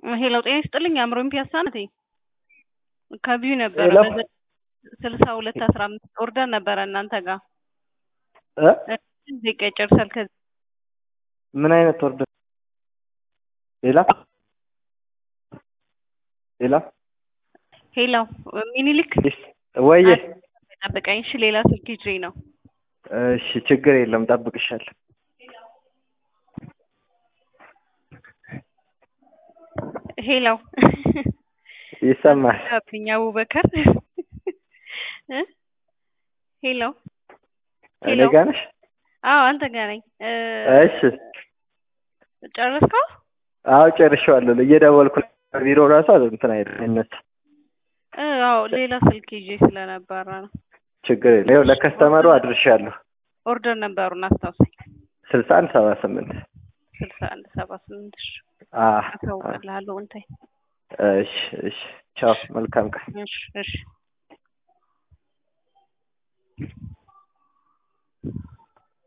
ሄሎ ጤና ይስጥልኝ። አእምሮኝ ፒያሳ ናት። ከቢዩ ነበረ ሄሎ። ስልሳ ሁለት አስራ አምስት ኦርደር ነበረ እናንተ ጋር እ ደቂቃ ይጨርሳል። ከዚህ ምን አይነት ኦርደር? ሌላ ሌላ ሄሎ ሚኒሊክ ወየ ጠብቀኝ። እሺ ሌላ ስልክ ይዤ ነው። እሺ ችግር የለም ጠብቅሻለሁ። ሄሎ ይሰማል። ብኛ አቡበከር እ ሄሎ እኔ ጋር ነሽ? አዎ አንተ ጋር ነኝ። እ እሺ ጨረስከው? አዎ ጨርሼዋለሁ። እየደወልኩ ቢሮ ራሱ እንትን አይደል አይነሳም። እ አዎ ሌላ ስልክ ይዤ ስለነበረ ነው። ችግር የለም። ይኸው ለከስተመሩ አድርሻለሁ። ኦርደር ነበሩን አስታውሰኝ። ስልሳ አንድ ሰባ ስምንት ስልሳ አንድ ሰባ ስምንት እሺ አ አሳውቅልሃለሁ። እንታይ እሺ እሺ ቻው መልካም ቀን። እሺ እሺ